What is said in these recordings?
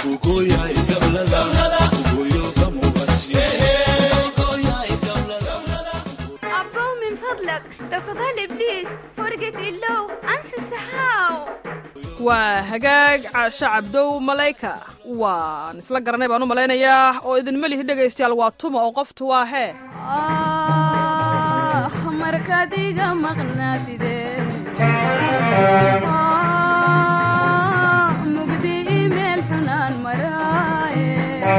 أبو من فضلك تفضل إبليس فرقة اللو أنسى السحاو waa hagaag caasho cabdow malayka waan isla garanay baan u malaynayaa oo idinma lihi dhegaystayaal waa tuma oo qoftu waa hee آه مركز iga maqnaatide mugdi imeel xunaan maraaye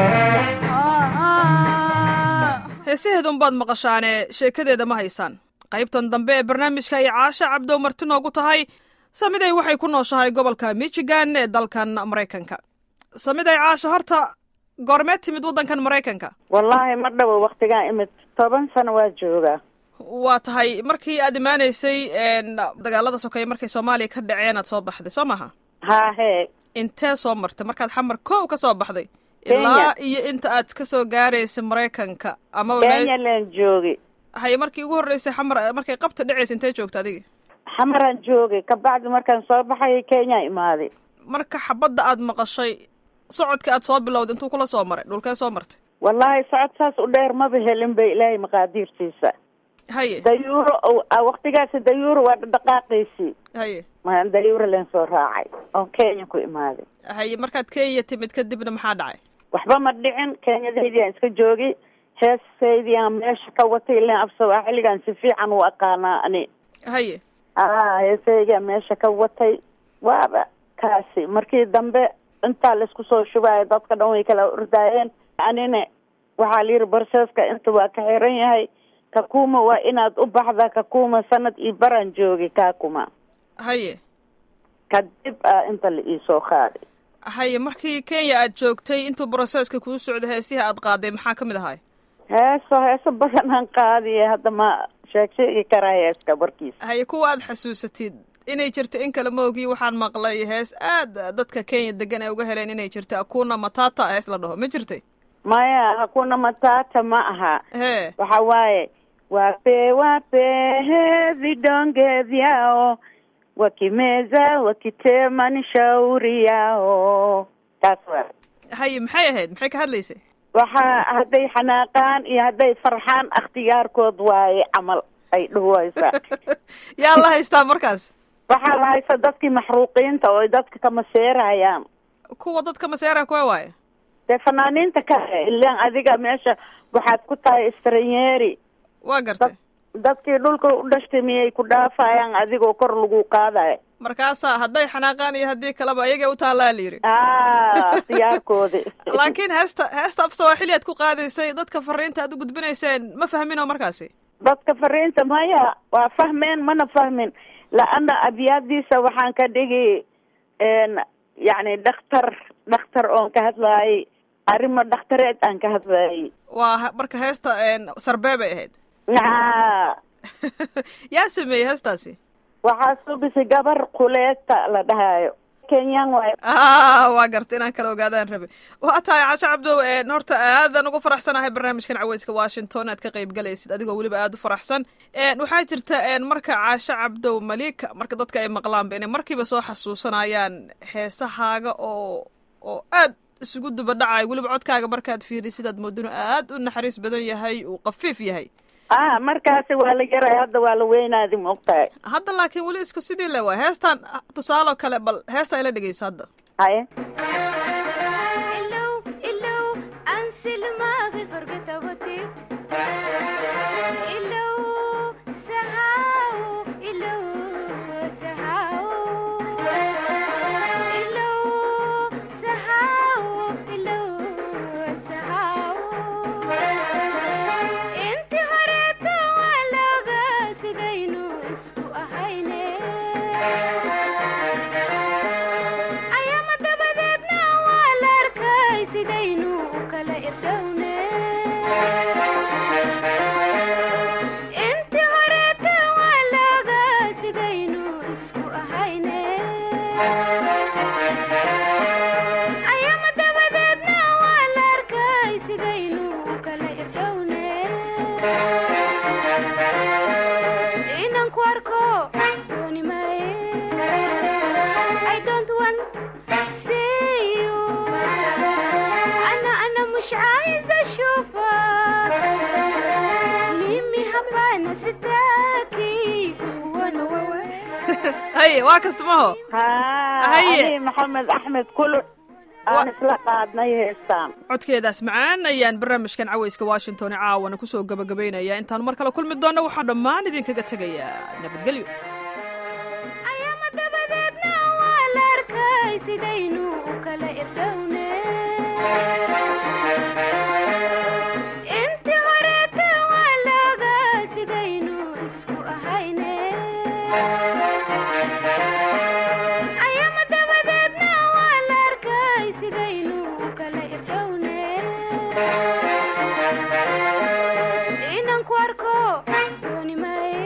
heesaheeda unbaad maqashaane sheekadeeda ma haysaan qaybtan dambe ee barnaamijka ay caasho cabdow marti noogu tahay samiday waxay ku nooshahay gobolka michigan ee dalkan maraykanka samiday caasho horta goormeed timid waddankan maraykanka wallaahi ma dhawo waktigaa imid toban sano waa joogaa waa tahay markii aad imaanaysay dagaalada sokeeye markay soomaaliya ka dhaceen aad soo baxday soo maha haa hee intee soo martay markaad xamar kow ka soo baxday Kenya. ilaa iyo inta aad ka soo gaaraysay maraykanka amaba me- kenya leen joogi haye markii ugu horreysay xamar markay qabta dhacaysa intee joogta adiga xamaraan joogay kabacdi markaan soo baxay kenya imaaday marka xabadda aad maqashay socodka aad soo bilowday intuu kula soo maray dhulkee soo martay wallaahi socod saas u dheer maba helin ba ilaahay maqaadiirtiisa haye dayuuro oo- ah, waktigaasi dayuuro waa dhaqaaqaysii haye ma dayuuro leen soo raacay oon kenya ku imaaday haye markaad kenya timid kadibna maxaa dhacay waxba ma dhicin kenyadaydii aan iska joogay heesaydii aan meesha ka watay ilaan afsabaa xilligaan si fiican u aqaanaa ani haye aa heesaygaa meesha ka watay waaba kaasi markii dambe intaa laisku soo shubaayo dadka dhan way kala ordaayeen anina waxaa la yidhi barseeska inta waa ka xiran yahay kakuma waa inaad u baxda kakuma sanad iyo baraan joogay kakuma haye kadib a inta la iisoo qaaday haye markii kenya aad joogtay intuu broseska kuu socday heesihi aad qaaday maxaa ka mid ahay heeso heeso badan aan qaadiye hadda ma sheeg sheegi karaa heeska warkiisa haye kuwa aad xasuusatid inay jirto in kale maogii waxaan maqlay hees aad dadka kenya degan ay uga heleen inay jirta akuna matata hees la dhaho ma jirtay maya hakuna matata ma aha hee waxa waaye wape wape vidonge vyao wakimeza wakitema ni shauri yao taas waa haye maxay ahayd maxay ka hadlaysay waxa hadday xanaaqaan iyo hadday farxaan akhtiyaarkood waaye camal ay dhuwaysaa yaa la haystaa markaas waxaa la haysta dadkii maxruuqiinta oo ay dadka ka maseerayaan kuwa dadka maseera kuwa waaye dee fanaaniinta kale ilaan adiga meesha waxaad ku tahay istranyeeri waa gartay dadkii dhulka u dhashtay miyay ku dhaafayaan adigoo kor lagu qaadayo markaasaa hadday xanaaqaan iyo haddii kaleba ayagay u taallaa la yidhi ah ikhtiyaarkoodi laakiin heesta heesta af sawaaxili aad ku qaadaysay dadka fariinta aad u gudbinayseen ma fahmin oo markaasi dadka fariinta maya waa fahmeen mana fahmin la-ana abyaadiisa waxaan ka dhigi n yacni dhakhtar dhakhtar oon ka hadlaayay arrimo dhakhtareed aan ka hadlaayay waa ha- marka heesta sarbee bay ahayd a yaa sameeyey heestaasi waxaa subisay gabar kuleeta la dhahayo kenyan waay ah waa garta inaan kala ogaadaan rabe waa tahay casho cabdow een, horta aadan ugu faraxsanahay barnaamijkan caweyska washington aad ka qayb galaysid adigoo weliba aada u faraxsan Een, waxaa jirta een, marka caasho cabdow malika marka dadka ay maqlaanba inay markiiba soo xasuusanayaan heesahaaga oo oo aad isugu duba dhacayo weliba codkaaga markaad fiirisid aad mooddo inuu aad u naxariis badan yahay uu qafiif yahay ah markaasi waa la yaray hadda waa la weynaadi maogtahay hadda laakiin weli isku sidii le waay heestan tusaalo kale bal heesta ila dhegeyso hadda haye إلو إلو أنسى الماضي فرقة وتيت إلو سهاو إلو سهاو إلو سهاو إلو سهاو انت هربت ولا سدينو اسكو أهيني ayaama dabadeed مش عايزة أشوفك ميمي هبانة ستاكي وانا وانا haye waa kasta maho haa Haye. ani maxamed axmed kulu aan isla qaadnay heestaan codkeedaas macaan ayaan barnaamijkan cawayska washington caawana kusoo gabagabaynaya intaan mar kale kulmi doonna waxaan dhammaan idinkaga tegayaa nabadgelyo ayaama dabadeedna waa la arkay sidaynu u kala irdhowne intii horeeta waa la ogaa sidaynu isku ahayne ayaama dabadeedna waa la arkay sidaynu u kala irdhowne inaan ku arko dooni maaye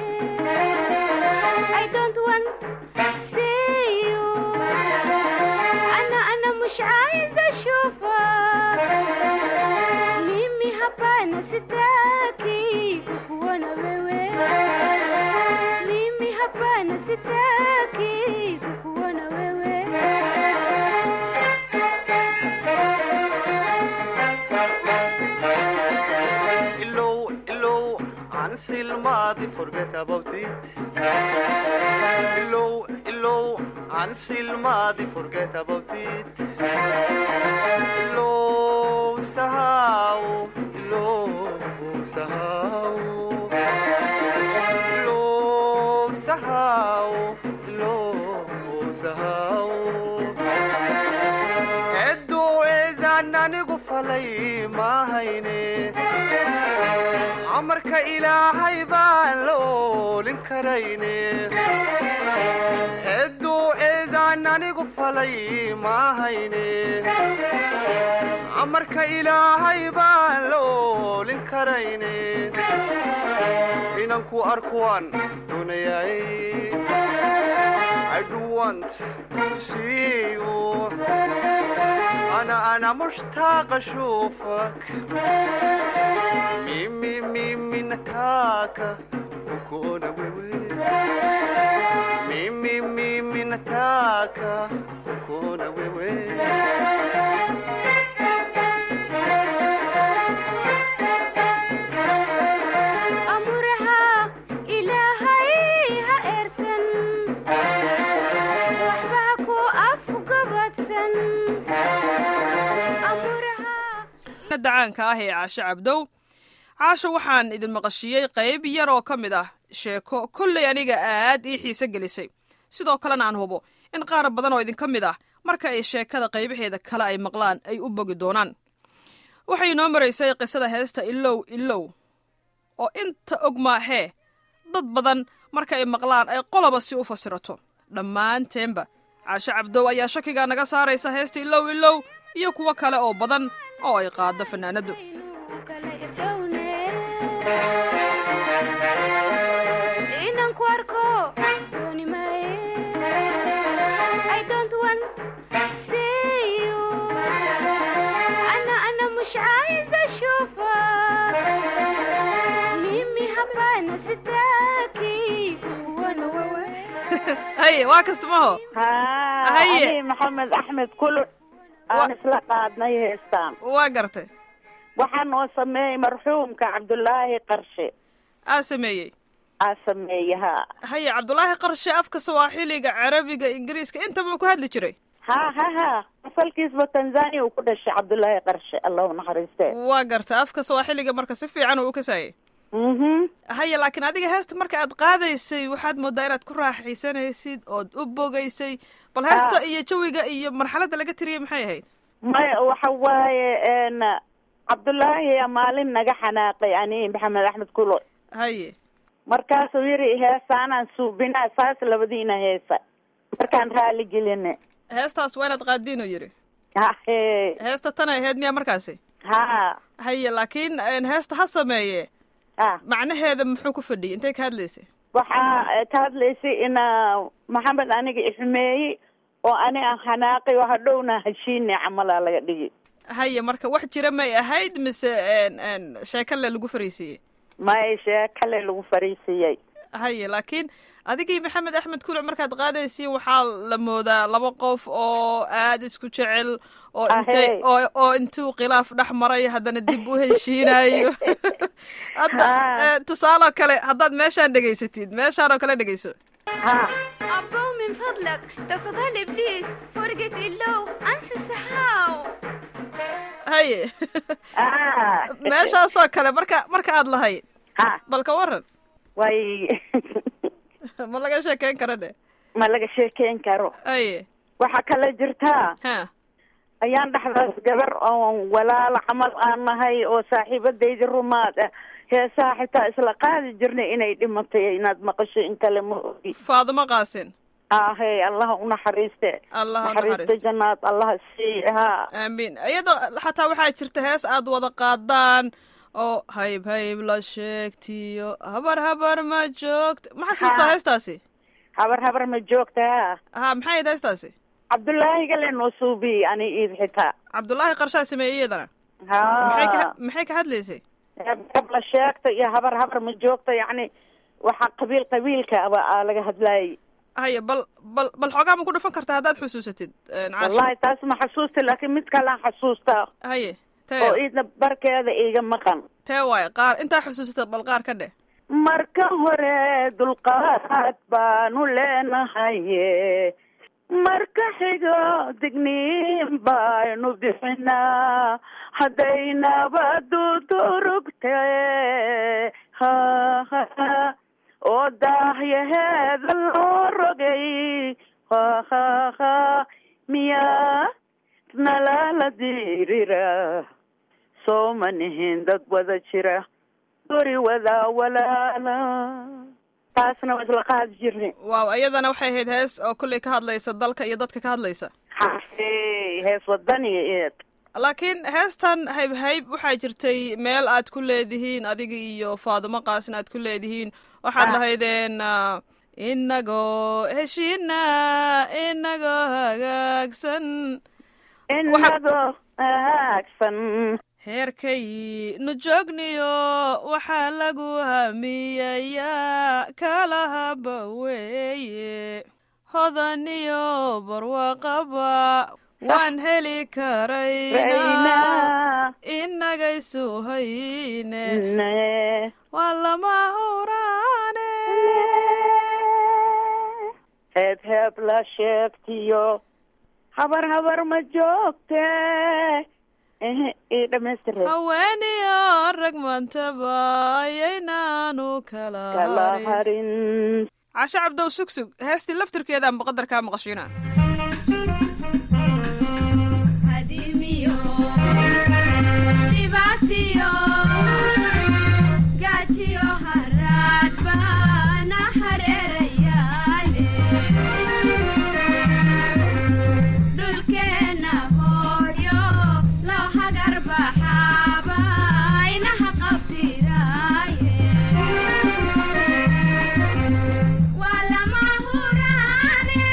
I don't want see you أنا أنا مش عايزة أشوفك ميمي هبانة ستاكي وأنا بيوي ميمي هبانة ستاكي وأنا بيوي Illow, illow, until Madi forget about it. Illow, illow, until Madi forget about it. Illow, sahau, illow, sahau. Illow, sahau, illow, sahau. Eedduuceedaan anigu falay mahayne amarka ilaahay baan la oolin karayne eedduuceedaan anigu falay mahayne amarka ilaahay baan la oolin karayne inanku arkuwaan doonayay I do want to see you أنا أنا مشتاق أشوفك ميمي ميمي نتاكا وكونا ويوي ميمي ميمي نتاكا وكونا ويوي أمرها إلهي هإرسن وحباكو أفقبتسن أمرها dacaanka ah ee caasho cabdow caasho waxaan idin maqashiyey qayb yar oo ka mid ah sheeko kollay aniga aad ii xiise gelisay sidoo kalena aan hubo in qaar badan oo idinka mid ah marka ay sheekada qaybaheeda kale ay maqlaan ay u bogi doonaan waxay inoo maraysay qisada heesta ilow ilow oo inta og maahee dad badan marka ay maqlaan ay qoloba si u fasirato dhammaanteenba caasho cabdow ayaa shakigaa naga saaraysa heesta ilow ilow iyo kuwo kale oo badan oo ay qaaddo fanaanaddu inaan ku arko dooni maaye I don't want see you أنا أنا مش عايزة أشوفك ميمي هبانة ستاكي وأنا وانا haye waa kasta maho haa Haye. ani maxamed axmed kulu Wa- aan isla qaadnay heestaan waa gartay waxaa noo sameeyey marxuumka cabdulaahi qarshe aa sameeyey aa sameeye haa haye cabdulaahi qarshe afka sawaaxiliga carabiga ingiriiska intaba ma ku hadli jiray ha ha ha asalkiisba tanzania uu ku dhashay cabdulaahi qarshe allah u naxariiste waa gartay afka sawaaxiliga marka si fiican uu u kasaayey mhm haye laakiin adiga heesta marka aad qaadaysay waxaad moodaa inaad ku raaxaysanaysid ood u bogaysay bal heesta Ah. iyo jawiga iyo marxaladda laga tiriyey maxay ahayd maya waxa waaye n cabdulaahi yaa maalin naga xanaaqay ani maxamed axmed kulo haye markaasuu yiri heesaanaan suubinaa saas labadiina heesa markaan raali geline heestaas waa inaad qaadiinuu yidhi hahe heesta tanay ahayd miyaa markaasi ha haye laakiin een, heesta ha sameeye ha macnaheeda muxuu ku fadhiyay intay ka hadlaysay waxaa eh, ka hadlaysay ina maxamed aniga ixumeeyey oo ani aan xanaaqay oo hadhowna heshiine camalaa laga dhigi haye marka wax jira may ahayd mise een, een, sheeko le lagu fariisiiyey may shee kale lagu fariisiiyey haye laakiin adigii maxamed axmed kuluc markaad qaadaysiin waxaa la moodaa laba qof oo aada isku jecel oo intay Ahey. oo oo intuu khilaaf dhex maray haddana dib u heshiinayo hadda Ah. eh, tusaale oo kale haddaad meeshaan dhegaysatid meeshaan oo kale dhegayso ha أبو من فضلك تفضل بليز فرقة اللو أنسى السحاو haye ah meeshaasoo kale marka marka aad lahayd ha bal ka waran way ma laga sheekeyn kara dhe ma laga sheekeyn karo haye waxaa kala jirtaa ha ayaan dhexdaas gabar oon walaalo camal aan nahay oo saaxiibadayda rumaad ah heesaha xitaa isla qaadi jirnay inay dhimatay inaad maqasho in kale ma ogi faadimo qaasin ahey allaha unaxariiste allah ha naxariista naxariisto jannaad allaha sii ha aamiin iyadoo xataa waxaa jirta hees aad wada qaadaan oo hayb hayb la sheegtiyo habar habar ma joogta ma xasuustaa Ha. heestaasi habar habar ma joogta ha ha maxay ahayd heestaasi cabdullaahi gale noo suubiyey ani iid xitaa cabdullaahi qarshaa sameeyey iyadana ha maxay ka maxay ka hadlaysay habla sheegta iyo habar habar ma joogta yacni waxaa qabiil qabiilka aba aa laga hadlaayay haye bal bal bal xoogaa ma ku dhufan kartaa haddaad xusuusatid een, caashi wallahi taas ma xasuusta laakiin mid kalaan xasuustaa haye oo tee iidna barkeeda iiga maqan tee waaye qaar intaa xusuusatid bal qaar ka dheh marka hore dulqaad baanu leenahaye marka xigo digniin baynu bixinaa hadday nabadu durugte ha ha ha oo daahyaheeda loo rogay ha ha ha miyaa nalala dirira soo ma nihin dad wada jira guri wadaa walaala taasna waa isla qaadi jirnay waaw iyadana waxay ahayd hees oo kolley ka hadlaysa dalka iyo dadka ka hadlaysa xafey hees wadaniga eed laakiin heestan hayb hayb waxaa jirtay meel aad ku leedihiin adiga iyo faadimo qaasin aad ku leedihiin waxaad Ah. lahaydeen ah, inagoo heshiina inagoo hagaagsan inagoo hagaagsan heerkay nu joogniyo waxaa lagu hamiyayaa kala haba weeye hodaniyo barwaqaba waan heli karaynaa raynaa inagaysu hayne ne waa lama huraane heeb heeb la sheegtiyo habar habar ma joogte ehe ii dhamaystire haweeniyo rag mantaba ayaynaanu kala kala harin harin cashe cabdow sugsug heestii laftirkeedaan baqadarkaa maqashina hadimiyo dhibaatiyo gaajiyo haraad baana hareerayaale dhulkeenna hooyo loo hagar baxaaba inaha qabtiraaye waa lama huraane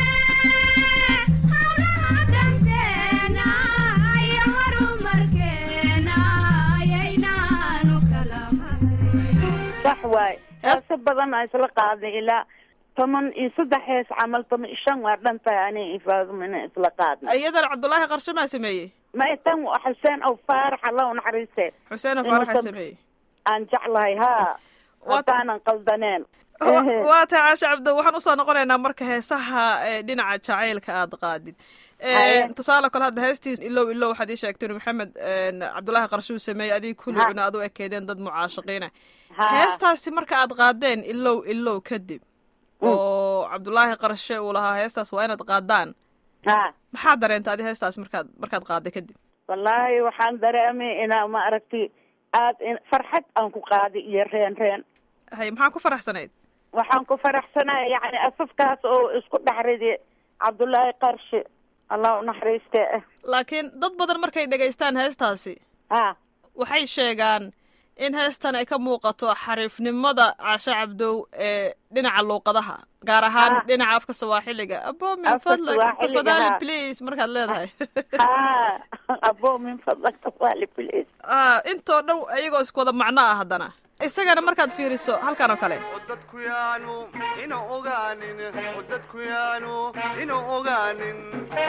hawlaha danteena iyo horumarkeena ayaynaanu kala hayn sax waay Hees- heeso badan aa isla qaaday ilaa toban iyo saddex hees camal toban iyo shan waa dhan tahay ani ifaadumina isla qaadnay iyadana cabdulaahi qarshe maa sameeyey ma tan waa xuseen ow faarax alla u naxariiste xuseen Inuu faaraxa sam- sameeyey aan jeclahay haa Waa- haddaanan qaldaneen Wa- waa tahay caashe cabdo waxaan usoo noqonaynaa marka heesaha ee, dhinaca jacaylka aad qaadid Ee, Haye. tusaale kale hadda heestiis ilow ilow waxaad ii sheegteen maxamed een, cabdulaahi qarshe uu sameeyey adig kulliguna aad u ekeedeen dad mucaashaqiina Ha. heestaasi marka aad qaadeen ilow ilow kadib oo cabdulaahi qarshe uu lahaa heestaas waa inaad qaadaan ha maxaa dareenta adi heestaas markaad markaad qaaday kadib wallaahi waxaan dareemay inaa ma aragti aad in- farxad aan ku qaaday iyo reen reen hay maxaa ku faraxsanayd waxaan ku faraxsanaya yacni asafkaas oo isku dhex riday cabdullaahi qarshe allah u naxariiste laakiin dad badan markay dhegaystaan heestaasi ha waxay sheegaan in heestan ay ka muuqato xariifnimada caashe cabdow ee dhinaca luuqadaha gaar ahaan Ah. dhinaca afka sawaaxiliga abo min Afka fadlag Swahiliga, tafadali ha. please markaad leedahay ha abo min fadlaka waali please Ah, intoo dhan iyagoo isku wada macno ah haddana isagana markaad fiiriso halkan oo kale oo dadku yaanu ina ogaanin oo dadku yaanu ina ogaanin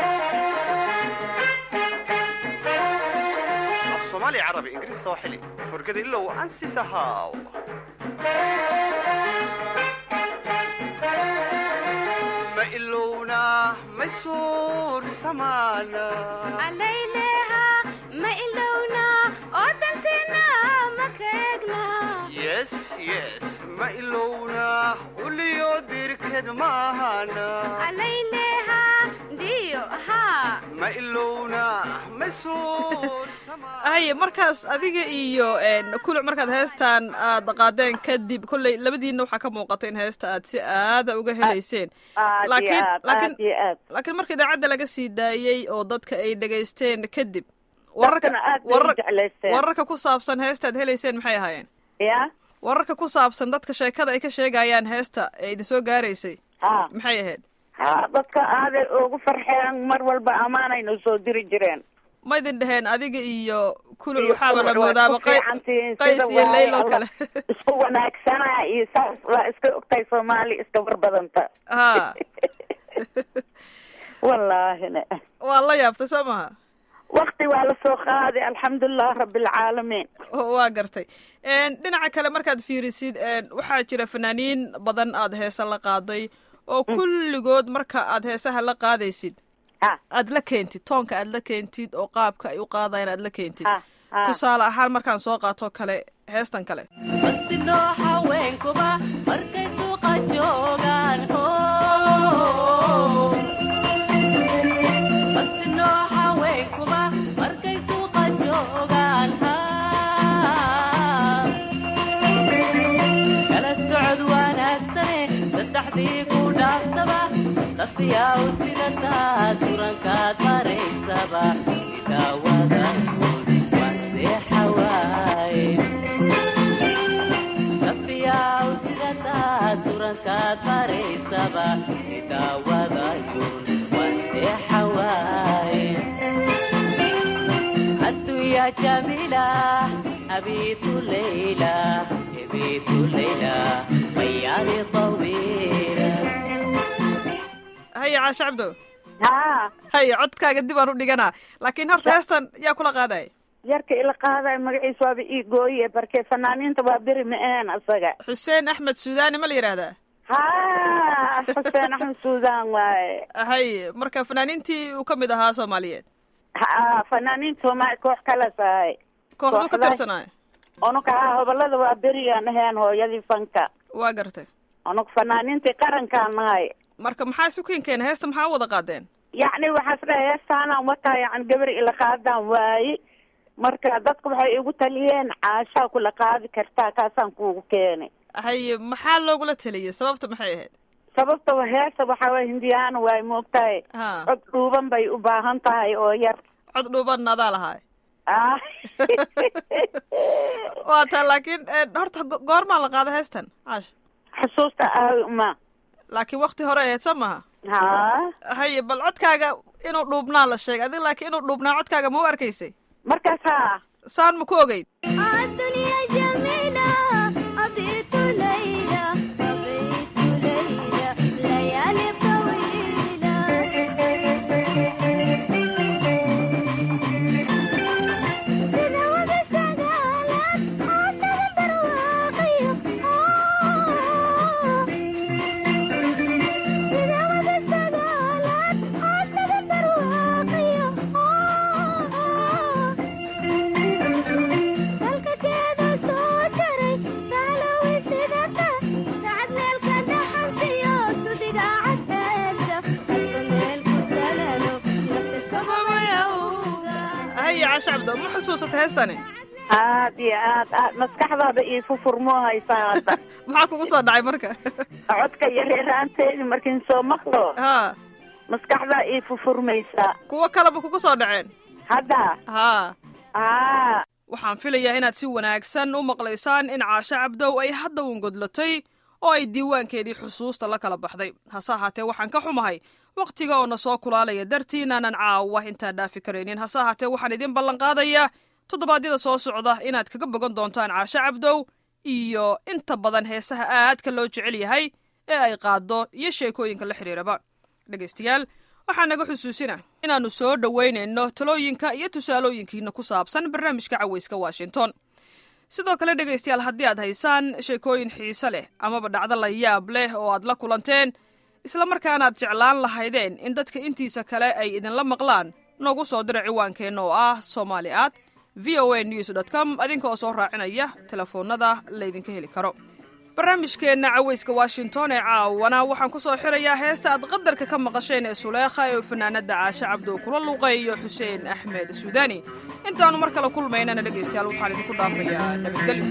af soomaali carabi ingiriis sawaaxili furgada ilow ansisahaw ma ilowna ma suursamaana calayleha ma ilowna oo danteena ma ka eegna yes yes ma ilowna uliyo dirked maahana calayleha diyo haa ma ilowna ma suursamaana haye markaas adiga iyo kuluc markaad heestan aad qaadeen kadib kolley labadiinna waxaa ka muuqata in heesta aad si aada uga helayseen aad iyo laakiin aad laakiin aad iyo aad laakiin marka idaacadda laga sii daayey oo dadka ay dhegaysteen kadib wararka dadkana aad bay u warar- jeclaysteen wararka ku saabsan heesta aad helayseen maxay ahaayeen ya wararka ku saabsan dadka sheekada ay ka sheegayaan heesta ee idin soo gaaraysay ha maxay ahayd ha dadka aaday ugu farxeen mar walba ammaanayna soo diri jireen ma idin dheheen adiga iyo kuluc Iyo waxaaba la kuwa waa moodaaba isku fiicantihiin, qays sida iyo waaye leyl oo alla kale isku wanaagsana iyo saas waa iska ogtahay soomaali iska barbadanta ha wallaahina waa la yaabtay soo maha wakti waa lasoo qaaday alxamdulilah rabbilcaalamiin oo waa gartay dhinaca kale markaad fiirisid waxaa jira fanaaniin badan aad heese la qaaday oo kulligood marka aad heesaha la qaadaysid ha aad la keentid toonka aad la keentid oo qaabka ay u qaadayan aad la keentid ha ha tusaale ahaan markaan soo qaato kale heestan kale Masino haweenkuba markay suuqa joogaan Masino haweenkuba markay suuqa joogaan kala socod wanaagsane saddexdii ku dhaafsaba lafiyaa u sidataa turankaad maraysaba sidaa wadankood waa seexa waaye lafiyaa u sidataa turankaad maraysaba sidaa wadayun waa seexa waaye الدنيا جميلة أبيت ليلى أبيت ليلى ليالي طويلة haya caashe cabdo ha haya codkaaga dib aan u dhiganaa laakiin horta heestan yaa kula qaaday yarka ila qaadayo magaciisa waaba ii gooye barke fanaaniinta waa beri ma aheen asaga xuseen axmed suudaani ma la yidhaahdaa ha xuseen axmed suudaan waaye haye marka fanaaniintii uu ka mid ahaa soomaaliyeed ha fanaaniinta soomaali koox kala tahay kooxduu ka Kooxda- tirsanaayo unuka ha hobolada waa berigaan aheen hooyadii fanka waa gartay unug fanaaniintii qarankaan nahay marka maxaa isu keen keena heesta maxaa u wada qaadeen yacni waxaas dhahay heestaanaan wataa yani gabar ila qaadaan waaye marka dadku waxay igu taliyeen caashaa kula qaadi kartaa kaasaan kuugu keenay haye maxaa loogula teliyey sababta maxay ahayd sababta wa- heesta waxaa waye hindiyaana waay moogtahay ha cod dhuuban bay u baahan tahay oo yar cod dhuuban adaa lahaay ah waa taa laakiin horta go- goormaa la qaada heestan caasha xusuusta aawi uma laakiin wakti hore ahayd soo maha ha haye bal codkaaga inuu dhuubnaa la sheegay adiga laakiin inuu dhuubnaa codkaaga ma u arkaysay markaas ha saan ma ku ogeyd الدنيا جميلة أبيت ليلى أبيت ليلى ليالي طويلة تزود السجالات حتى البرواقي تزود السجالات حتى البرواقي dalkakeeda soo jaray saalowi sidata sacad meelka dhaxansiyo sudiga cadeeda halka meelku salalo haye caasha cabdo ma xusuusata heestani aad iyo aad aad maskaxdaada ii fufurmoo haysaa hadda maxaa kugu soo dhacay marka codka iyo reeraanteedii markiin soo maqlo ha maskaxdaa ii fufurmaysaa kuwo kaleba kugu soo dhaceen hadda ha haa waxaan filayaa inaad si wanaagsan u maqlaysaan in caasho cabdow ay hadda uungodlatay oo ay diiwaankeedii xusuusta la kala baxday hase ahaatee waxaan ka xumahay wakhtiga oo na soo kulaalaya dartiinaanan caawa intaa dhaafi karaynin hase ahaatee waxaan idin ballanqaadayaa toddobaadyada soo socda inaad kaga bogan doontaan caasho cabdow iyo inta badan heesaha aadka loo jecel yahay ee ay qaaddo iyo sheekooyinka la xidhiiraba dhegaystayaal waxaa naga xusuusina inaannu soo dhoweynayno talooyinka iyo tusaalooyinkiina ku saabsan barnaamijka cawayska washington sidoo kale dhegaystayaal haddii aad haysaan sheekooyin xiise leh amaba dhacdo la yaab leh oo aad la kulanteen islamarkaana aad jeclaan lahaydeen in dadka intiisa kale ay idinla maqlaan noogu soo dira ciwaankeenna oo ah somali at v o a news dot com adinka oo soo raacinaya telefoonnada laydinka heli karo barnaamijkeenna cawayska washington ee caawana waxaan ku soo xirayaa heesta aad qadarka ka maqasheen ee suleekha ee fanaanadda caashe cabdo kula luqeeyo xuseen axmed suudani intaannu mar kale kulmaynana dhegaystayaal waxaan idinku dhaafayaa nabadgelyo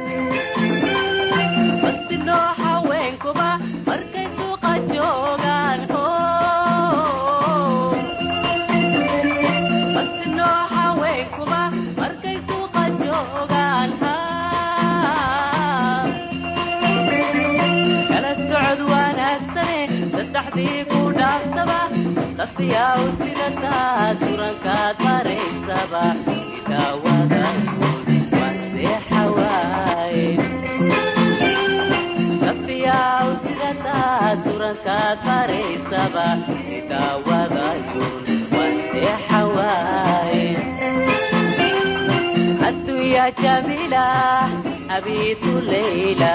masinoo haweenkuba markay suuqa joogaan masinoo haweenkuba markay suuqa joogaan kala socod wanaagsane saddexdii ku dhaafsaba laftiyaa u sidataa turankaad maraysaba idaawadakood waan seexawaaye laftiyaa u sidataa turankaad maraysaba idaawadayoon waan seexawaaye addunya jamila abiitu leyla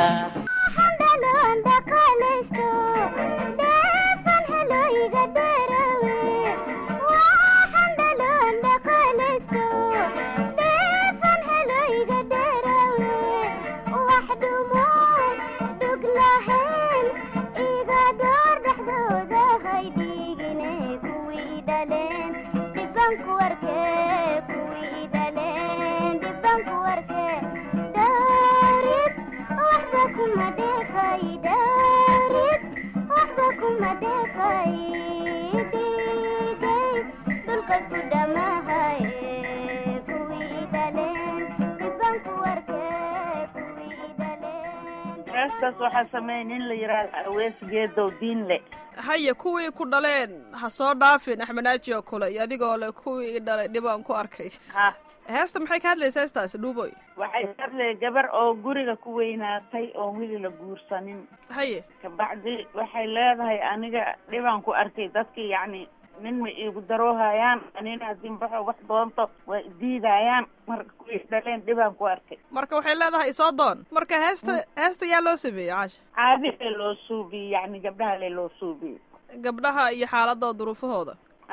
heestaas waxaa sameeya nin la yidhaahdo awees geedow diinle haya kuwii ku dhaleen ha soo dhaafin axmenaaji oo kule iyo adigoo le kuwii i dhalay dhibaan ku arkay ha heesta maxay ka hadlaysaa heestaasi dhuuboy waxay hadlay gabar oo guriga ku weynaatay oon weli la guursanin haye kabacdi waxay leedahay aniga dhibaan ku arkay dadkii yacni nin ma iigu daroohayaan anina haddii baxo wax doonto waa idiidayaan marka kuwii dhaleen dhibaan ku arkay marka waxay leedahay isoo doon marka heesta heesta yaa loo sameeyey caasha caadilee loo suubiyey yacni gabdhaha le loo suubiyey gabdhaha iyo xaaladoo duruufahooda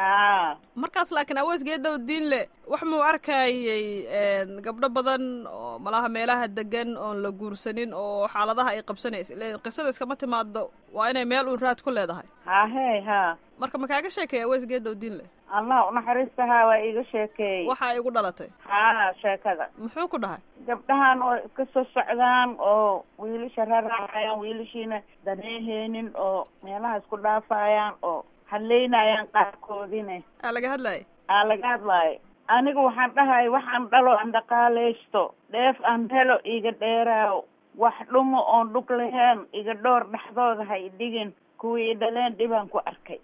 aa markaas laakiin aweesgeedow diinle wax muu arkayay gabdho badan oo malaha meelaha degan oon la guursanin oo xaaladaha ay qabsanaysa ilen qisada iskama timaado waa inay meel uun raad ku leedahay ha hey ha marka ma kaaga sheekeeya aweesgeedow diinle allah unaxariistahaa waa iiga sheekeeyey waxa ay igu dhalatay ha sheekada muxuu ku dhahay gabdhahan oo iska soo socdaan oo wiilasha raraacayaan wiilashiina daneeheenin oo meelaha isku dhaafayaan oo hadlaynayaan qaarkoodine aa laga hadlaya aa laga hadlaayo aniga waxaan dhahay waxaan dhalo aan dhaqaalaysto dheef aan helo iga dheeraayo wax dhumo oon dhug lahayn iga dhoor dhexdooda ha idhigin kuwii i dhaleen dhibaan ku arkay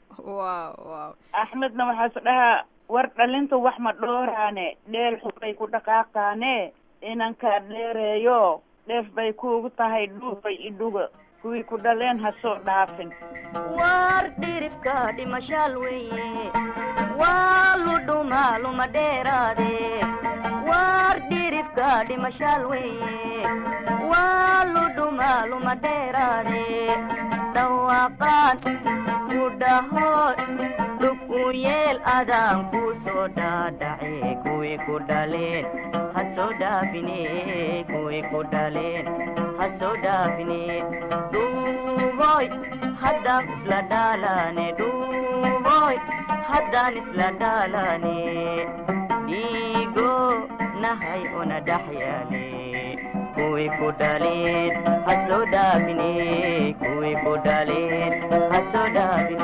wow wow axmedna waxaas dhahaa war dhalinta wax ma dhooraane dheel xubbay ku dhaqaaqaane inankaa dheereeyo dheef bay kuugu tahay dhuufay idhuga kuwii ku dhaleen ha soo dhaafin war dhiribka dhimashaal weeye waa ludhuma luma dheeraade war dhiribka dhimashaal weeye waa ludhuma luma dheeraade dhawaaqaan ku dhaho dhug u yeel adaan ku soo dhaadhace kuwii ku dhaleen ha soo dhaafine kuwii ku dhaleen ha soo dhaafine dhuuboy haddaan isla dhaalane dhuuboy haddaan isla dhaalane dhiigo nahay una dhex yaale kuwii ku dhaleen ha soo dhaafine kuwii ku dhaleen ha soo dhaafine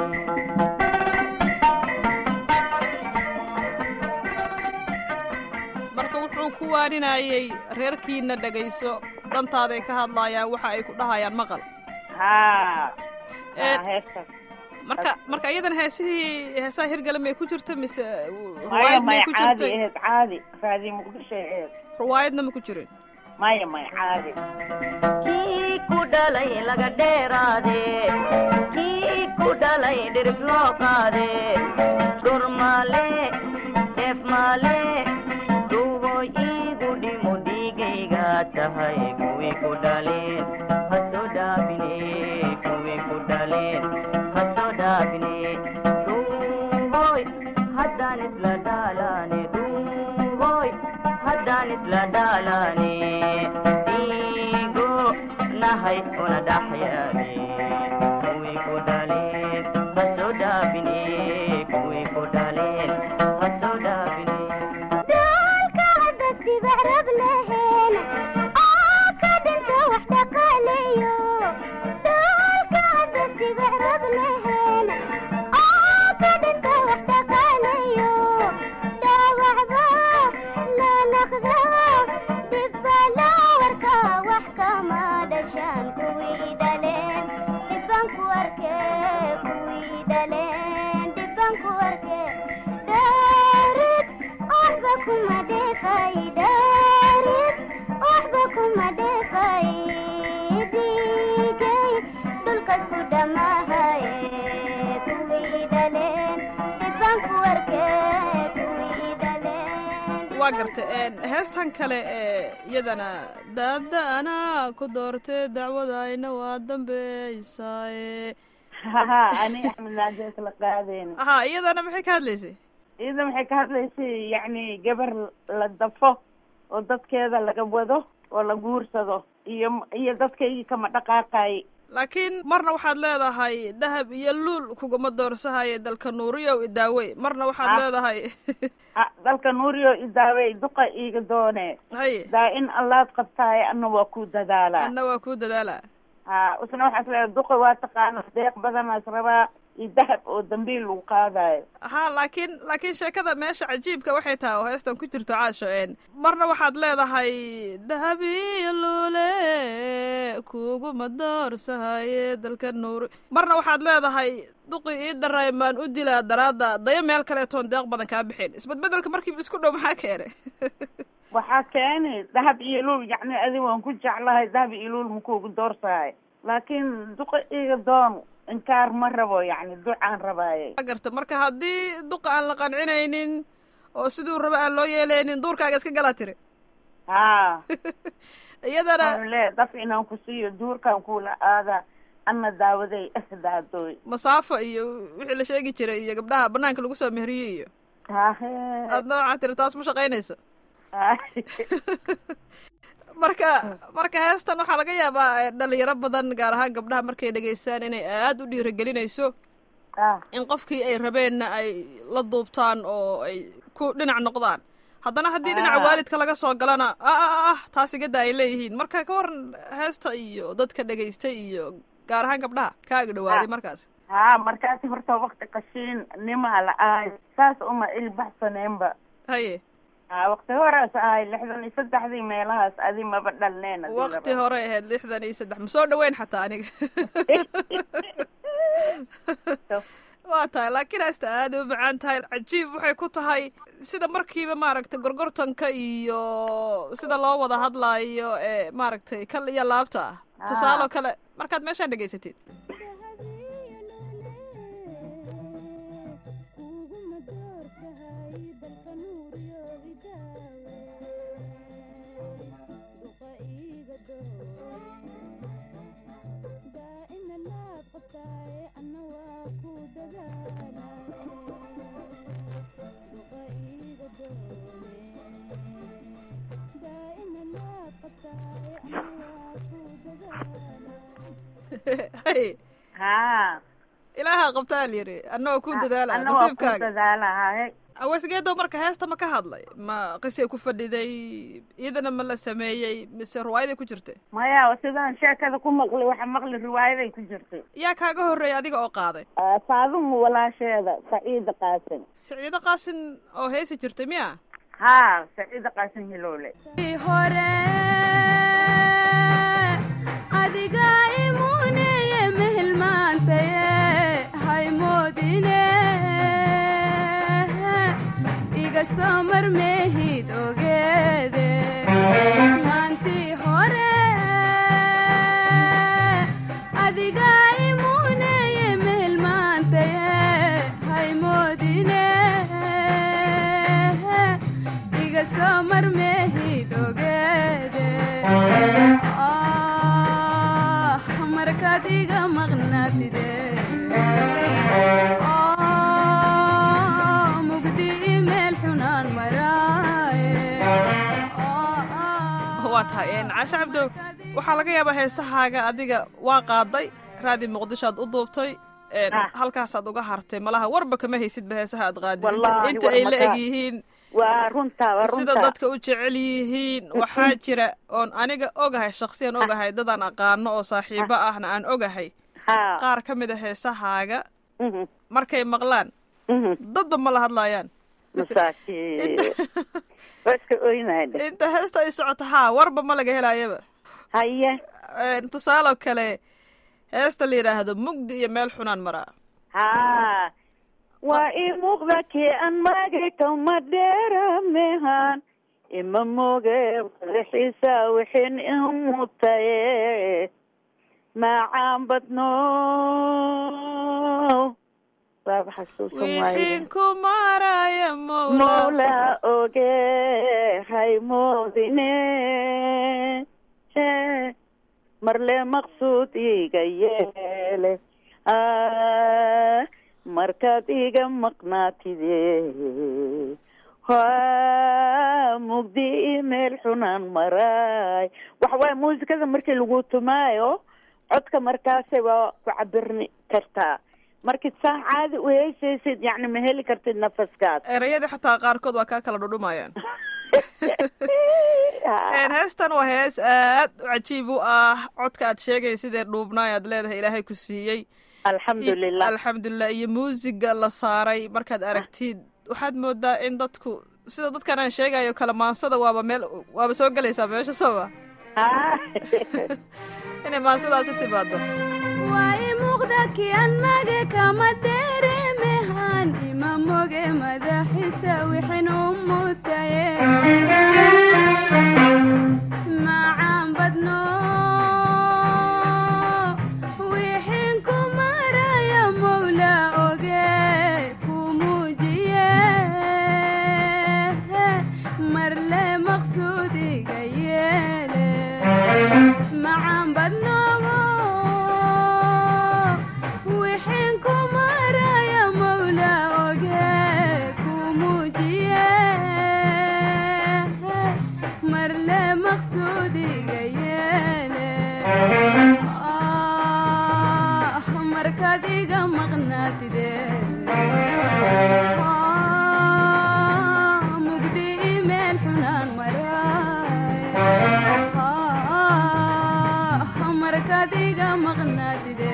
marka wuxuu ku waaninayey reerkiina dhegayso dhantaaday ka hadlaayaan waxa ay ku dhahayaan maqal haa Ee, haa heestaas marka marka iyadan heesihii heesaha hirgale may ku jirta mise maya ruwaayad may maya ku caadi jirtay aheed caadi raadi muqdisho aheed ruwaayadna ma ku jirin maya maya caadi kii ku dhalay laga dheeraade kii ku dhalay dhirib loo qaade dhur maale dheef maale dhuuboy iigu dhimo dhiigayga tahay kuwii ku dhaleen hasoo dhaafine kuwii ku dhaleen hasoo dhaafine dhuuboy haddaan isla dhaalane dhuuboy haddaan isla dhaalane dhiigo nahay una dhaxyaane kuwii ku dhaleen hasoo dhaafine kuwii ku dhaleen hasoo dhaafine daalka hadda sibacrab leheen oo ka dhinta wax dhaqaaleeyo daalka hadda sibacrab leheen oo ka dhinta wax dhaqaaleeyo dhaawacba la naqda dhibba loo warka wax kama dhashaan kuwii dhaleen dhibban ku arkee kuwii dhaleen dhibban ku arkee dhaarid waxba kuma dheefay dhaarid waxba kuma dheefay dhiigay dhulkas ku dhamaahaye kuwii dhaleen dhibban ku arkee kuwii dhaleen waa garta heestan kale ee iyadana daada anaa ku doortay dacwadayna waa dambeysaaye haha ani axmed naadees la qaadeen ha iyadana maxay ka hadlaysay iyada waxay ka hadlaysay yacni gabar la dafo oo dadkeeda laga wado oo la guursado iyo iyo dadkaygii kama dhaqaaqay laakiin marna waxaad leedahay dahab iyo luul kuguma doorsahaye dalka nuuriyow idaawey marna waxaad Ah. leedahay Ah, dalka nuuriyo idaawey duqa iiga doone haye daa in allaad qabtaaye anna waa ku dadaalaa anna waa kuu dadaala ha isna waxaas leedahay duqa waa taqaana deeq badanaas rabaa iyo dahab oo dambiil lagu qaadayo ha laakiin laakiin sheekada meesha cajiibka waxay tahay oo heestan ku jirto caasho een marna waxaad leedahay dahabiyo luule kuguma doorsahaye dalka nuuri marna waxaad leedahay duqi ii daray maan u dilaa daraadda daya meel kaleetoon deeq badan kaa bixin isbedbedelka markiiba isku dhow maxaa keenay waxaa keeni dahab iyo luul yacni adi waan ku jeclahay dahab iyo luul makuugu doorsahay laakiin duqa iiga doon inkaar ma rabo yacni ducaan rabaaye Waa garta marka haddii duqa aan la qancinaynin oo siduu raba aan loo yeeleynin duurkaaga iska galaa tiri ha iyadana waxaan leeyahay daf inaan ku siiyo duurkaan kuula aada anna daawaday asdaadooy masaafo iyo wixii la sheegi jiray iyo gabdhaha banaanka lagu soo mehriyey iyo hahe aadna waxaa tiri taas ma shaqaynayso marka marka heestan waxaa laga yaabaa eh, dhalinyaro badan gaar ahaan gabdhaha markay dhegaystaan inay aada u dhiirigelinayso ah in qofkii ay rabeenna ay la duubtaan oo ay ku dhinac noqdaan haddana haddii dhinaca Ah. waalidka laga soo galana ah ah ah taas igada ay leeyihiin marka ka waran heesta iyo dadka dhegaystay iyo gaar ahaan gabdhaha kaaga dhawaaday Ah. markaas ha markaasi horta wakti qashiin nimaa la ahay saas uma ilbaxsaneenba haye ha wakti horaas ahay lixdan iyo saddexdii meelahaas adi maba dhalneen hadii la waqti rabo. hore ahayd lixdan iyo saddex ma soo dhaweyn xataa aniga waa tahay laakiin heesta aada u macaan tahay cajiib waxay ku tahay sida markiiba maaragtay gorgortanka iyo sida loo wada hadlaayo ee maaragtay kal iyo laabta ah tusaaloo kale markaad meeshaan dhegaysatid hay ha ilaaha qabtaa lyiri annagoo ku dadaala anna waa ku nasiibkaaga dadaala haye awasgeedo marka heesta ma ka hadlay ma qisay ku fadhiday iyadana ma la sameeyey mise ruwaayaday ku jirtay maya sidaan sheekada ku maqli waxa maqli riwaayaday ku jirtay yaa kaaga horreeyay adiga oo qaaday Ah, faadumu walaasheeda saciida qaasin siciido qaasin oo heesi jirtay miya ha saciida qaasin hiloole hore adiga imuneye mehelmaantaye haymoodine iga soo marmeehid ogeede maantii waa tahay een, caashe cabdow waxaa laga yaabaa heesahaaga adiga waa qaaday raadi muqdishoad u duubtay een, Ah. halkaasaad uga hartay malaha warba kama haysidba heesaha aad qaadid Wallaahi, inta war ay la makaa. eg yihiin waa runtaa waa sida runtaa dadka u jecel yihiin waxaa jira oon aniga ogahay shaksiyan ogahay dadaan aqaano oo saaxiibo ahna aan ogahay ha qaar ka mid a heesahaaga mhm, markay maqlaan mhm. dadba ma la hadlaayaan masaakiin waa iska oynayde inta heesta ay socoto haa warba ma laga helaayaba haye Een, tusaaloo kale heesta la yidhaahdo mugdi iyo meel xunaan maraa ha waa ii muuqda kii aan maagay kama dheeramehan ima moge madaxiisa wixin imutaye macaan badno waaba xasuusan waaye wixiin ku maraya mowla mawla oge haymoodine marle maqsuud iga yeele Ah, markaad iga maqnaatide waa mugdi i meel xunaan maraay waxa waaye muusikada markii lagu tumaayo codka markaasay waa ku cabirni kartaa markid saa caadi u heysaysid yacni ma heli kartid nafaskaas erayadii xataa qaarkood waa kaa kala dhudhumayaan Een, heestan waa hees aad u cajiib u ah codka aad sheegay sidee dhuubnaay aad leedahay ilaahay ku siiyey alxamdulilah alxamdulilah iyo muusiga la saaray markaad aragtid waxaad moodaa in dadku sida dadkan aan sheegayo kale maansada waaba meel waaba soo gelaysaa meesha sama Ha. inay maansadaasi timaado waa i muuqda kii aan mage kama dareemehan ima moge madaxiisa wixin u mutaye macaan badno wixin ku maraya mowla oge ku muujiye marle maqsuudiga yeele macaan badnoobo wixin ku maraya mowla oge ku muujiye marle maqsuudiga yeele ah markaad iga maqnaatide Ah, mugdi i meel xunaan maraay Ah, markaad iga maqnaatide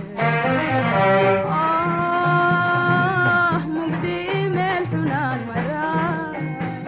Ah, mugdi i meel xunaan maraay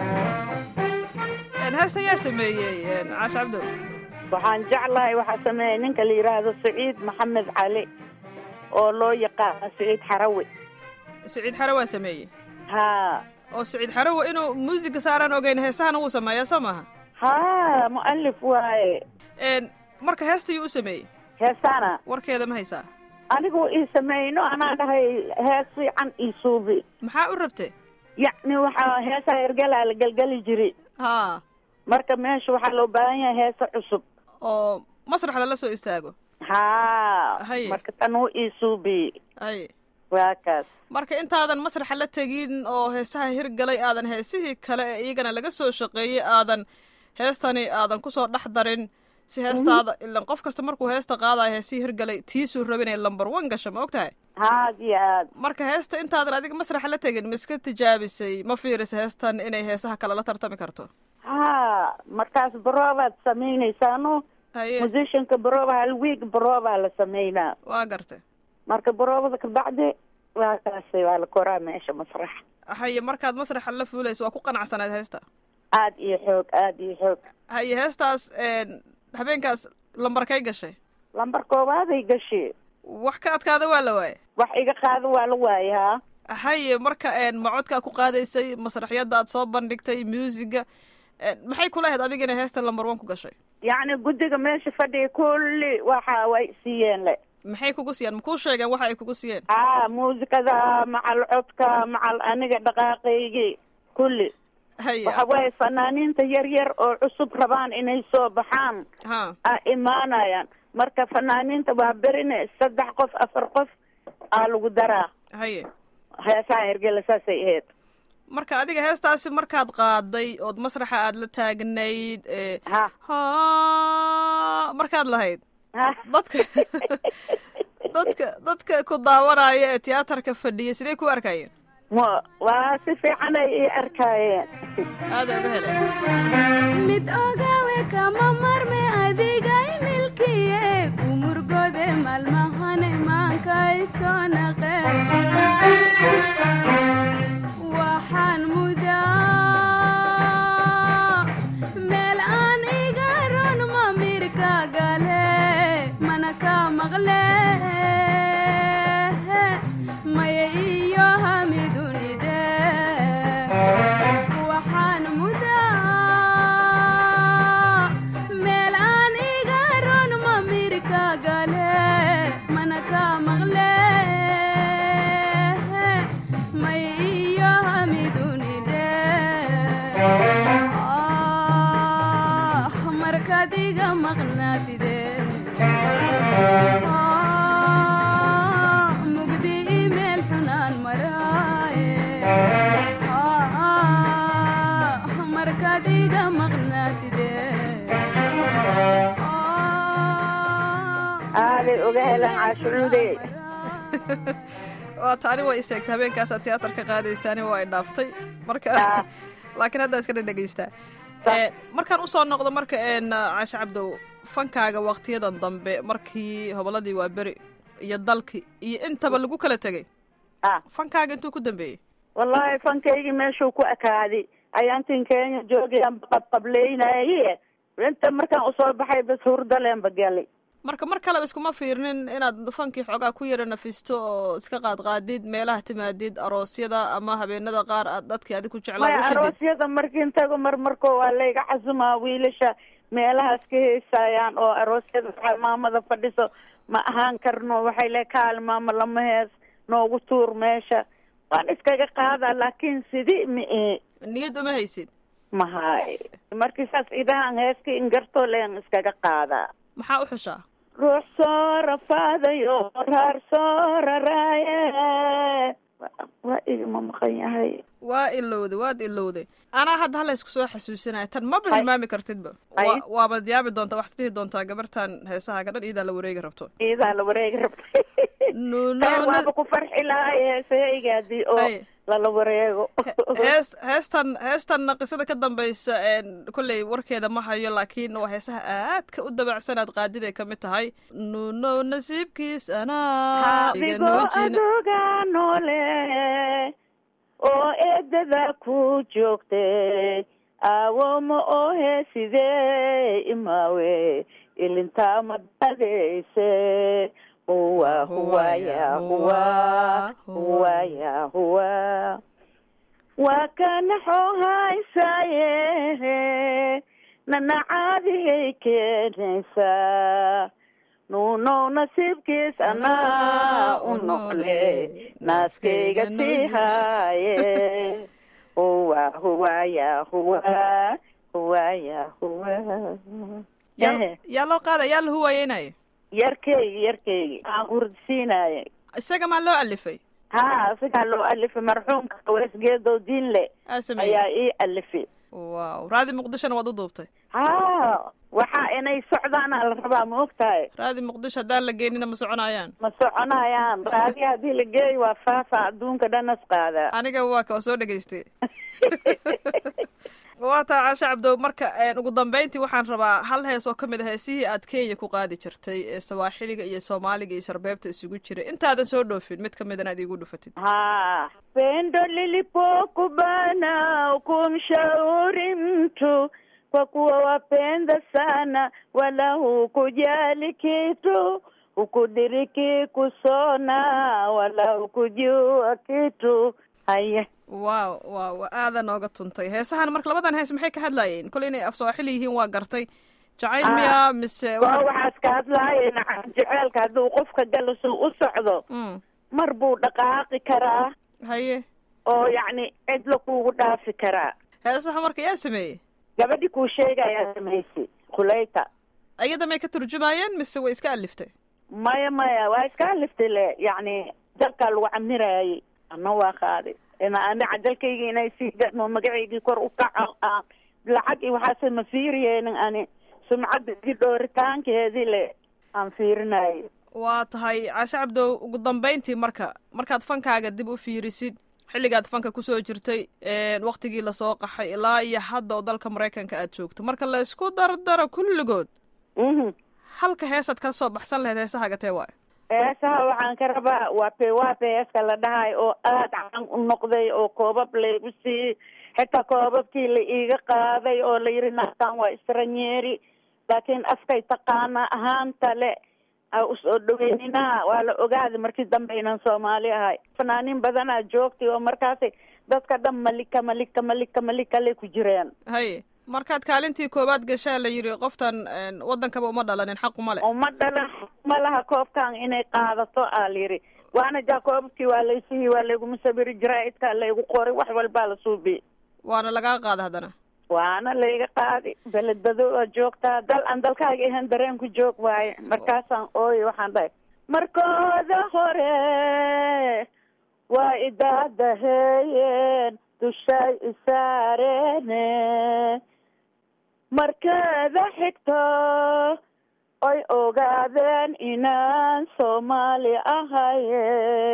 Een, heestan yaa sameeyey een, caashe cabdow waxaan jeclahay waxaa sameeyay ninka la yidhaahdo saciid maxamed cali oo loo yaqaano saciid xarawi siciid xare waa sameeyey ha oo siciid xarowo inuu muusiga saaraan ogeyn heesahana wuu sameeyaa soo maaha ha mu'alif waaye Een, marka heestayuu u sameeyey heesana warkeeda ma haysaa anigu ii sameeyno anaa dhahay hees fiican ii suubi maxaa u rabte yacni waxaa heesaa ergelaa la gelgeli jiri haa marka meesha waxaa loo baahan yahay heesa cusub oo masraxda la soo istaago ha Haye. marka tan uu ii suubi ay waa kaas marka intaadan masraxa la tegin oo heesaha hirgalay aadan heesihii kale ee iyagana laga soo shaqeeyey aadan heestani aadan kusoo dhex darin si heestaada ilan qof kasta markuu heesta qaadayo heesihii hirgalay tiisuu raba inay lambar one gasho ma og tahay haad iyo aad marka heesta intaadan adiga masraxa la tegin ma iska tijaabisay ma fiirisa heestan inay heesaha kale la tartami karto ha markaas baroobaad samaynaysaano haye musicianka barooba hal week baroobaa la sameynaa waa gartay marka baroobada kabacdi waa kaas waa la koraa meesha masrax haye markaad masraxa la fuulayso waa ku qanacsanayd heesta aad iyo xoog aad iyo xoog haye heestaas een, habeenkaas lambarkay gashay lambar koobaaday gashi wax ka adkaada waa la waaye wax iga qaado waa la waayay ha haye marka een, ma codkaa ku qaadaysay masraxyadda aad soo bandhigtay muusiga een, maxay kula ahayd adiga inay heesta lambar one ku gashay yacni guddiga meesha fadhiya kulli waxa way siiyeen le maxay kugu siiyeen makuu sheegeen waxa ay kugu siiyeen ha muusikada macal codka macal aniga dhaqaaqaygii kulli haye waxa waaye fanaaniinta yar yar oo cusub rabaan inay soo baxaan ha a imaanayaan marka fanaaniinta waa berine saddex qof afar qof aa lagu daraa haye heesaha hergela saasay ahayd marka adiga heestaasi markaad qaaday ood masraxa aad la taagnayd ee ha ha markaad lahayd ha dadka dadka dadka ku daawanaya ee tiyaatarka fadhiya sidee ku arkayeen ma waa si fiican ay ii arkaayeen aada uga helay mid ogawe kama marme adigay milkiye umurgode malmahane maankay soo naqe waxaan mudaa meel aan iga ron mamirka gale mana ka maqle maya iyo hamidunide waxaan mudaa meel aan iga ron mamirka gale mana ka maqle may iyo hamidunide ah markaad iga maqnaatide ah mugdi imeel xunaan maraaye ah markaad iga maqnaatide aaday uga helan caashucuude waa taani way iseegtay habeenkaasaa tiyaatarka qaadaysaani waa ay dhaaftay marka Ah. laakiin haddaa iska dhedhegaystaa Sa- Eh, markaan usoo noqdo marka een caashe cabdow fankaaga waktiyadan dambe markii hobolladii waa beri iyo dalki iyo intaba lagu kala tegay ah fankaaga intuu ku dambeeyey wallaahi fankaygii meeshuu ku ekaaday ayaantin kenya joogayaan qabqableynaye inta markaan usoo baxay bas hurdaleenba galay marka mar kaleba iskuma fiirnin inaad fankii xoogaa ku yara nafisto oo iska qaadqaadid meelaha timaadid aroosyada ama habeenada qaar aad dadkii adig ku jeclaa maya u shidid aroosyada markiin tago mar markoo waa layga casumaa wiilasha meelahaas ka heesaayaan oo aroosyada waxaa maamada fadhiso ma ahaan karno waxay le kaali maama lama hees noogu tuur meesha waan iskaga qaadaa laakiin sidii ma ee niyad uma haysid mahay markii saas idahan heeska ingartoo leen iskaga qaadaa maxaa u xushaa ruux soo rafaadayo raar soo raraaye Wa- waa igama maqan yahay waa ilowday waad ilowday anaa hadda hala isku soo xasuusinaya tan maba Ay. hilmaami kartidba Ay. Waa- waabad yaabi doontaa waxaad dhihi doontaa gabartan heesahaaga dhan iidaa la wareegi rabto iidaa la wareegi rabtay No, no, Taa no. waaba ku farxi lahay heesahayga haddii oo Ay. lala wareego hees heestan heestan qisada ka dambaysa een, kolley warkeeda ma hayo laakiin waa heesaha aadka u dabacsanaad qaadiday ka mid tahay nuno nasiibkiis anaa iga adigoo nuujina aduga noole oo eedada ku joogtay aawoma ohe sidee imaawe ilintaa madadeyse huwa huwa ya huwa huwa ya huwa waa kanaxoo haysaaye nanacaadiyay keenaysaa nuunow nasiibkiis anaa u noqle naaskayga sii haaye huwa huwa ya huwa huwa ya huwa yaa yaa loo qaada yaa la huwayeynaya yarkeygi yarkeygi aan hurdisiinaaye isaga maa loo alifay ha sigaa loo alifay marxuumka weesgeedow diinle aa sameeyey ayaa ii alifay wow raadi muqdishona waad u duubtay ha waxaa inay socdaana la rabaa ma ogtahay raadi muqdisho haddaan la geynina ma soconayaan ma soconayaan raadi haddii la geeyo waa faafa adduunka dhanas qaadaa aniga waa ka waa soo dhegaystay waa taa caashe cabdow marka een, ugu dambeyntii waxaan rabaa hal hees oo ka mid a heesihii aad kenya ku qaadi jirtay ee sawaaxiliga iyo soomaaliga iyo sarbeebta isugu jiray intaadan soo dhoofin mid ka midana aad iigu dhufatid ha pendo lilipokubana kumshauri mtu kwa kuwa wapenda sana wala hukujali kitu hukudiriki kusona wala hukujua kitu haya waaw waaw waa aadan nooga tuntay heesahan marka labadan hees maxay ka hadlaayeen kole inay af sawaaxili yihiin waa gartay jacayl Ah. miya mise waa waxa- waxaas ka hadlaayeen jeceelka hadduu qofka galasuu u socdo Mm, mar buu dhaqaaqi karaa haye oo yacni cidla kuugu dhaafi karaa heesaha marka yaa sameeyey gabadhi kuu sheegayaa samaysay khuleyta ayada may ka turjumaayeen mise way iska aliftay maya maya waa iska aliftay le yacni dalkaa lagu camiraayey ana waa qaaday ani cajalkayga inay sii gadmo magacaygii kor u kaca aan lacag iyo waxaase ma fiiriyeynin ani sumcadda igi dhooritaankeedii le aan fiirinayo waa tahay caashe cabdow ugu dambayntii marka markaad fankaaga dib u fiirisid xilligaad fanka kusoo jirtay waktigii lasoo qaxay ilaa iyo hadda oo dalka maraykanka aad joogto marka la isku dardaro kulligood mhm halka heesaad ka soo baxsan lahayd heesahaga tee waayo heesaha waxaan ka rabaa waa pewaape heeska la dhahay oo aada caan u noqday oo koobab laygu siiyey xitaa koobabkii la iiga qaaday oo la yidhi naagtaan waa istranyeeri laakiin afkay taqaana ahaanta le a usoo dhaweyninaha waa la ogaaday markii dambe inaan soomaali ahay fanaaniin badanaa joogtay oo markaasi dadka dhan malika malika malika malika lay ku jireen haye markaad kaalintii koowaad gashaa la yidhi qoftan waddankaba uma dhalanin xaquma leh uma dhalan ma laha koobkan inay qaadato aa la yidhi waana jaa koobabkii waa laysihi waa layguma sabiri jaraa'idkaa laygu qoray wax walbaa la suubiyey waana lagaa qaada haddana waana layga qaadi beledbado oo joogtaa dal aan dalkaaga ahan dareen ku joog waaye markaasaan ooye waxaan dhahay markooda hore waa idaadaheeyeen dushay isaareene markeeda xigto oy ogaadeen inaan soomaali ahaye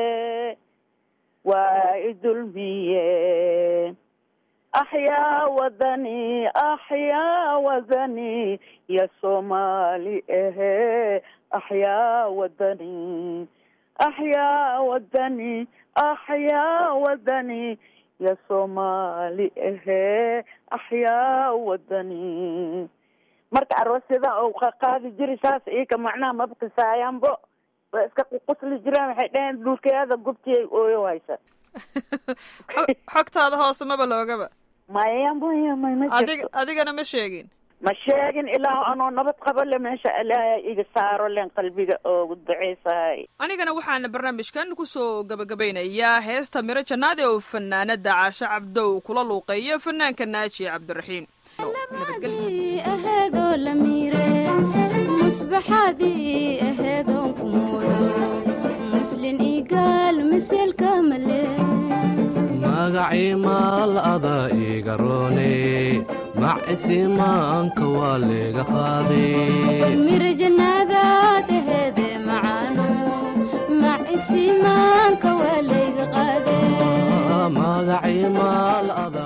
waa idulmiyeen axyaa wadani axyaa wadani ya soomaali ahe axyaa wadani axyaa wadani axyaa wadani ya soomaali ahe axyaa wadani marka aroosyada oo qaqaadi jiri saas ika macnaha mabkisaayaanbo waa iska ququsli jiraan waxay dhaheen dhulkeeda gubtiyay ooyo haysa xogtaada hoose maba loogaba maya maya may ma adig jirto adigana ma sheegin ma sheegin ilaa anoo nabad qabo le meesha ilaahay iga saaro len qalbiga oogu duceysahay anigana waxaana barnaamijkan kusoo gabagabaynayaa heesta miro jannaade oo fanaanada caashe cabdow kula luuqeeyo fanaanka naaji cabdiraxiim labadii aheedoo la miire musbaxaadii aheedoon ku moodo muslin igaal maseelka male magacii maal ada iga roone macisimaanka waa layga qaaday miro jannaadaad aheede macaano macisimaanka waa layga qaadee magacii maal ada